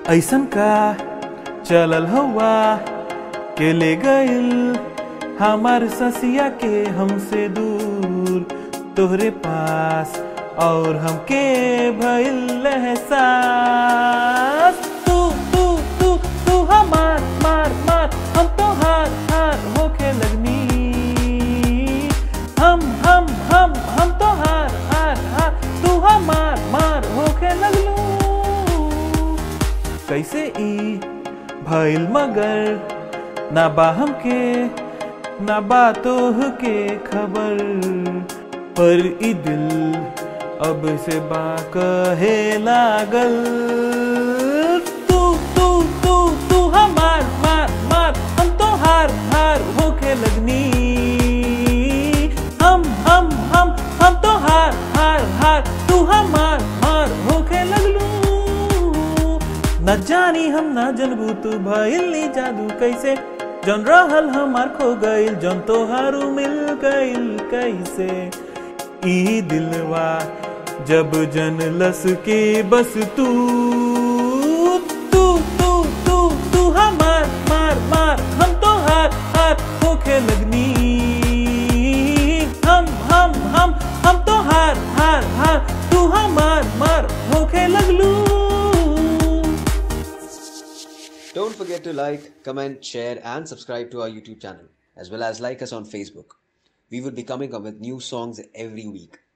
ऐसन का चलल हवा के ले गइल हमार ससिया के हमसे दूर तोहरे पास और हमके भइल एहसास तू तू तू तू हमार मार मार हम तो हार हार होके लगनी हम हम हम हम तो हार हार हार तू हमार मार होके लगलू कैसे ई भइल मगर ना बा हमके ना बा तोह के खबर पर ई दिल अब से बा कहे लागल तू तू तू तू हमार मार मार हम तो हार हार होके लगनी हम हम हम हम तो हार हार हार तू हमार मार होके लगलू न जानी हम ना जनबू तू भइल नी जादू कैसे जन रहल हमार खो गइल जन तोहारू मिल गइल कैसे ई दिलवा जब जनलस के बस तू तू तू तू तू हमार मार मार हम तो हार हार होके लगनी हम हम हम हम तो हार हार हार तू हमार मार होके लगलू Don't forget to like, comment, share, and subscribe to our YouTube channel, as well as like us on Facebook. We will be coming up with new songs every week.